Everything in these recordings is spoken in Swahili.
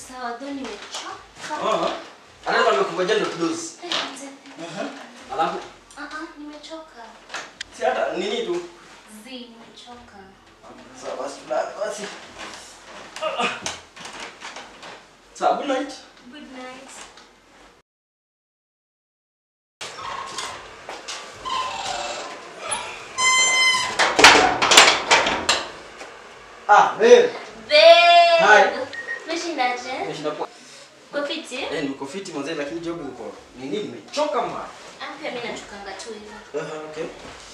sawa, though nimechoka. Ah. Anaweza nimekungojea ndo tudozi. Eh, mzee. Alafu Ah, ah, nimechoka. si hata nini tu. Zi, nimechoka. Sawa basi tulale basi. Sawa, good night. Good night. Ah, wewe. Hi. Babe. Umeshindaje? Nimeshinda kwa. Uko fiti? Eh, niko fiti mwanzo lakini job niko. Nini nimechoka mwa. Ah, pia mimi nachukanga tu hivyo. Aha, okay.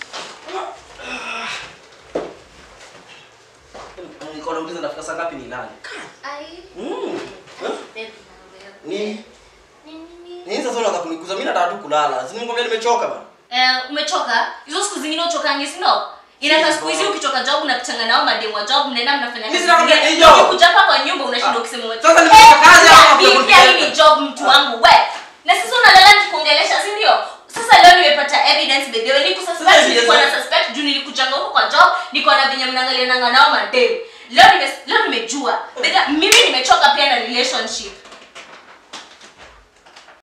Niko nauliza ndafika saa ngapi nilale. Ai. Mm. Babe, na wewe. Nini? Nini, nini? Nini sasa unataka kunikuza? Mimi nataka tu kulala. Si nikwambia nimechoka bana. Eh, umechoka? Hizo siku zingine uchokangi, si ndio? Inakaa siku hizi ukitoka job unapitanga nao mademu wa job mnaenda mnafanya Mimi kazi sina zingine. kwambia hiyo. Ukikuja hapa kwa nyumba unashinda Ah. ukisema umechoka. Sasa nimetoka kazi Eh, hapa pia- kwa pia hii ni kuongea. job mtu wangu we. Na sasa unalala nikuongelesha, si ndio? Sasa leo nimepata evidence by the way. Sasa Nikususpect evidence nilikuwa na gani? suspect juu nilikujanga huko kwa job, niko na venye mnaangalia nanga nao mademu. Leo nime leo nimejua. Bega mimi nimechoka pia na relationship.